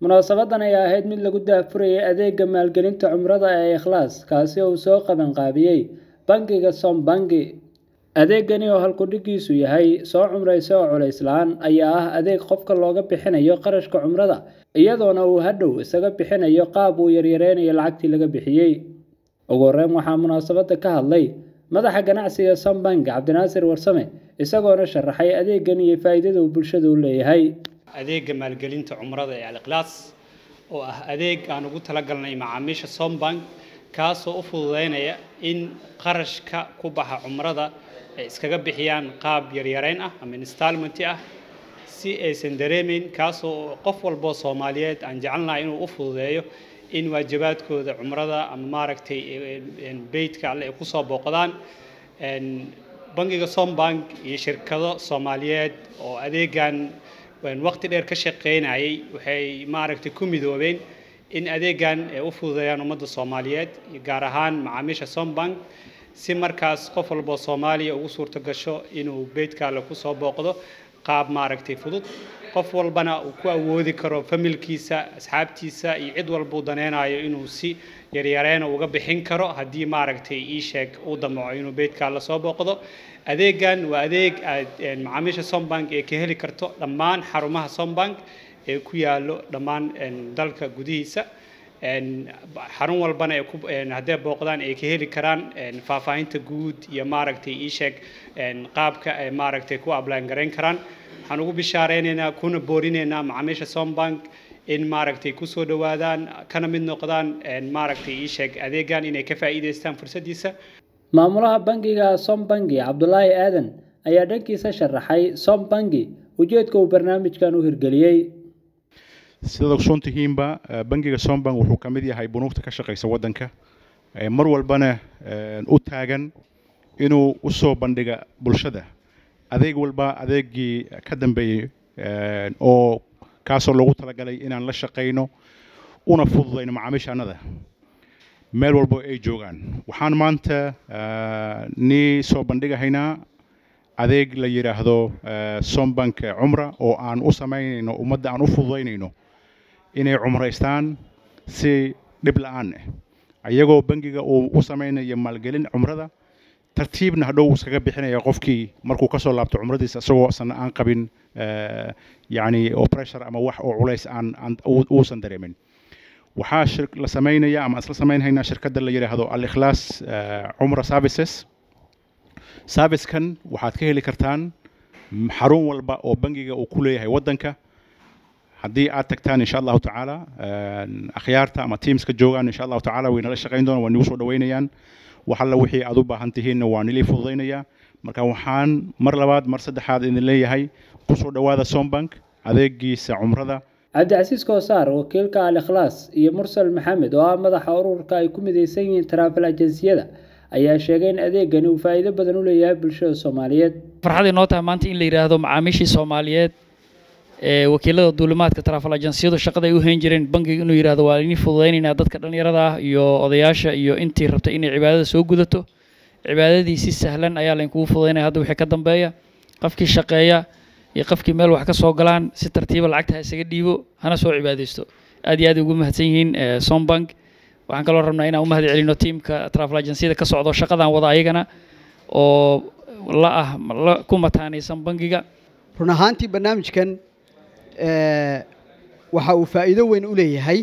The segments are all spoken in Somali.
munaasabadan ayaa ahayd mid lagu daahfurayay adeega maalgelinta cumrada ee ikhlaas kaasi oo uu soo qabanqaabiyey bangiga sombangi adeegani oo halkudhigiisu yahay soo cumraysa oo culays la-aan ayaa ah adeeg qofka looga bixinayo qarashka cumrada iyadoona uu hadhow isaga bixinayo qaab uu yaryareynayo lacagtii laga bixiyey ugu horeyn waxaa munaasabada ka hadlay madaxa ganacsiga sombank cabdinaasir warsame isagoona sharaxay adeegan iyo faa'iidada uu bulshada u leeyahay adeega maalgelinta cumrada ee alikhlaas oo ah adeeg aan ugu talagalnay macaamiisha sombank kaasoo u fududeynaya in qarashka ku baxa cumrada ay iskaga bixiyaan qaab yaryareyn ah ama installmenti ah si aysan dareemeyn kaasoo qof walboo soomaaliyeed aan jecelnahay inuu u fududeeyo in waajibaadkooda cumrada ama maaragtay beytka alle ay kusoo booqdaan bangiga sombank iyo shirkado soomaaliyeed oo adeegan waqti dheer ka shaqeynayay waxay maaragtay ku midoobeen in adeegan ay u fududeeyaan ummadda soomaaliyeed gaar ahaan macaamiisha sombank si markaas qof walboo soomaaliya ugu suurto gasho inuu beytka alle kusoo booqdo qaab maaragtay fudud qof walbana uu ku awoodi karo familkiisa asxaabtiisa iyo cid walbuu daneynayo inuu si yaryareena uga bixin karo haddii maaragtay ii sheeg uu damaco inuu beytka la soo booqdo adeegan waa adeeg aad macaamiisha sombank ee ka heli karto dhammaan xarumaha sombank ee ku yaallo dhammaan dalka gudihiisa xarun walbana haddee booqdaan ay ka heli karaan faahfaahinta guud iyo maaragtay ii sheeg qaabka ay maaragtay ku ablaan garayn karaan waxaan ugu bishaareynayna kuna boorinaynaa macaamiisha sombank in maaragtay kusoo dhawaadaan kana mid noqdaan maaragtay ii sheeg adeegan inay ka faa'iidaystaan fursaddiisa maamulaha bangiga sombangi cabdulaahi aadan ayaa dhankiisa sharaxay sombangi ujeedka uu barnaamijkan u hirgeliyey sidaad ogsoon tihiinba bangiga sombank wuxuu ka mid yahay bunuugta ka shaqaysa waddanka mar walbana u taagan inuu u soo bandhiga bulshada adeeg walba adeegii ka dambeeyey oo kaasoo loogu talagalay inaan la shaqayno una fududayno macaamiishaannada meel walbo ay joogaan waxaan maanta nii soo bandhigahaynaa adeeg la yidhaahdo sombank cumra oo aan u samaynayno ummadda aan u fududaynayno inay cumraystaan si dhib la-aan ah iyagoo bangiga uu u samaynayo maalgelin cumrada tartiibna hadhow iskaga bixinaya qofkii markuu kasoo laabto cumradiisa isagoo sana aan qabin yacni oo pressure ama wax oo culays aan uusan dareemin waxaa la samaynaya ama isla samaynhaynaa shirkadda la yidhaahdo al-ikhlaas cumra services servicekan waxaad ka heli kartaan xarun walba oo bangiga uu ku leeyahay waddanka haddii aad tagtaan insha allahu tacaala akhyaarta ama teamska joogaan insha allahu tacaala way nala shaqayn doonaan waa nagu soo dhaweynayaan wax alla wixii aad u baahan tihiinna waa nilii fududaynayaa marka waxaan mar labaad mar saddexaad idin leeyahay kusoo dhawaada sombank adeegiisa cumrada cabdicasiis koosaar wakiilka al ikhlaas iyo mursal maxamed oo ah madaxa ururka ay ku midaysan yihiin taraafil ajansiyada ayaa sheegay in adeegani uu faa'iido badan u leeyahay bulshada soomaaliyeed farxad inoo tahay maanta in la yidhaahdo macaamiishii soomaaliyeed ee wakiilada duulimaadka taraafil ajansiyadu shaqada ay u hayn jireen bangiga inuu yidhahdo waa inii fududaynaynaa dadka dhallinyarada ah iyo odayaasha iyo intii rabtay inay cibaadada soo gudato cibaadadii si sahlan ayaa laynkugu fududaynaya hadda wixii ka dambeeya qofkii shaqeeya iyo qofkii meel wax ka soo galaan si tartiiba lacagta ha isaga dhiibo hana soo cibaadaysto aad iyo aad ugu mahadsan yihiin sombank waxaan kaloo rabnaa inaan u mahad celino tiimka travel agenciyada ka socdo shaqadan wada ayagana oo la ah la ku mataanaysan bangiga run ahaantii barnaamijkan waxa uu faa'iido weyn u leeyahay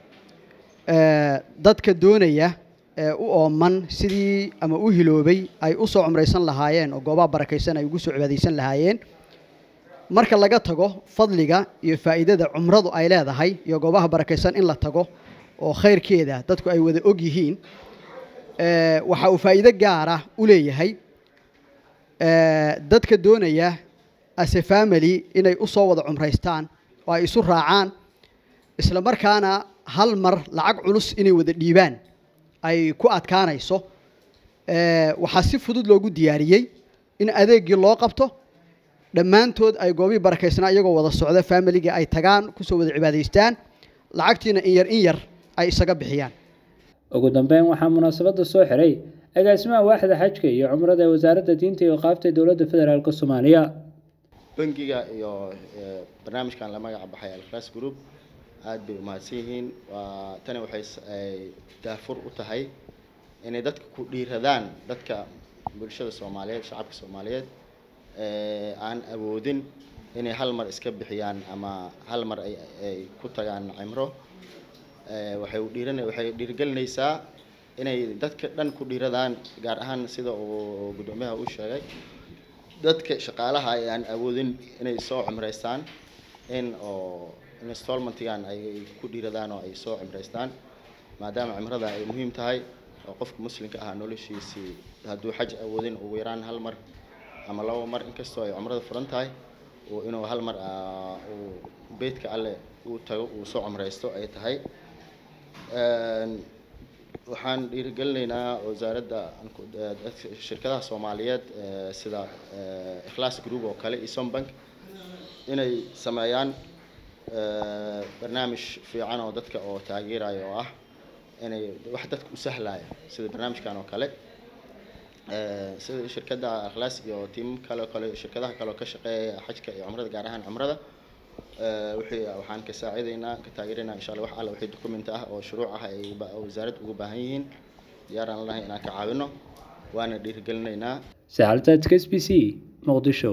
dadka doonaya ee u ooman sidii ama u hiloobay ay u soo cumraysan lahaayeen oo goobaha barakaysan ay ugu soo cibaadaysan lahaayeen marka laga tago fadliga iyo faa'iidada cumradu ay leedahay iyo goobaha barakaysan in la tago oo khayrkeeda dadku ay wada og yihiin waxa uu faa'iido gaara u leeyahay dadka doonaya ase family inay u soo wada cumraystaan oo ay isu raacaan isla markaana hal mar lacag culus inay wada dhiibaan ay ku adkaanayso waxaa si fudud loogu diyaariyey in adeeggii loo qabto dhammaantood ay goobii barakaysnaa iyagoo wada socda familiga ay tagaan kusoo wada cibaadaystaan lacagtiina in yar in yar ay isaga bixiyaan ugu dambeyn waxaa munaasabada soo xiray agaasimaha waaxda xajka iyo cumrada ee wasaaradda diinta iyo qaabta dowladda federaalk soomaaliya bangiga iyo barnaamijkan la magaca baxay alkhlaas group aad bay umahadsan yihiin waa tani waxay s- ay daafur u tahay inay dadka ku dhiiradaan dadka bulshada soomaaliyeed shacabka soomaaliyeed ee aan awoodin inay hal mar iska bixiyaan ama hal mar ay ay ku tagaan cimro ee waxay u dhiiran waxay dhiirigelinaysaa inay dadka dhan ku dhiiradaan gaar ahaan sida uu guddoomiyaha u sheegay dadka shaqaalaha ay aan awoodin inay soo cimraystaan in oo installmentigan ay ku dhiiradaan oo ay soo cimraystaan maadaama cimrada ay muhiim tahay oo qofka muslimka ah noloshiisii hadduu xaj awoodin ugu yaraan hal mar ama laba mar inkastoo ay cumrada furan tahay uu inuu hal mar ah, uu beydka alle uu tago uu soo cumraysto ay tahay Een, waxaan dhiirigelinaynaa wasaaradda aan ku- eh, dadka- shirkadaha soomaaliyeed eh, sida eh, ikhlaas group oo kale iyo sombank inay sameeyaan eh, barnaamij fiican oo dadka oo taageeraya oo ah inay wax dadka u sahlaya sida barnaamijkan oo kale Eh, sida shirkadda ikhlaas iyo tiim kale oo kale shirkadaha kale oo ka shaqeeya xajka iyo cumrada gaar ahaan cumrada Eh, wixii waxaan ka saacidaynaa ka taageeraynaa insha allah wax alla wixii document ah oo shuruuc ah ay ba- oo wasaaradda ugu baahan yihiin diyaaraan lahay inaan ka caawino waana dhiirigelinaynaa sacaltaadka s b c muqdisho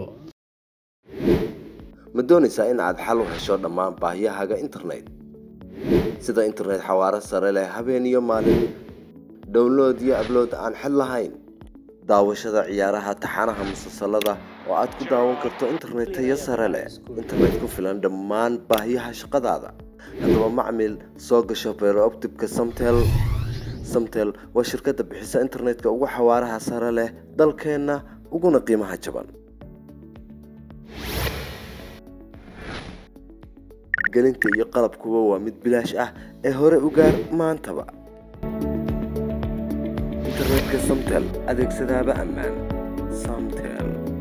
ma doonaysaa in aad xal u hesho dhammaan baahiyahaaga internet sida internet xawaaro sare leh habeen iyo maalin download iyo ablood aan xid lahayn daawashada ciyaaraha taxanaha musalsalada oo aad ku daawan karto internet tayo sare leh internet ku filan dhammaan baahiyaha shaqadaada haddaba macmil soo gasho beerooptibka samtel samtel waa shirkadda bixisa internetka ugu xawaaraha sare leh dalkeenna uguna qiimaha jaban gelinta iyo qalabkuba waa mid bilaash ah ee hore u gaar maantaba internetka samtel adeegsadaaba ammaan samtel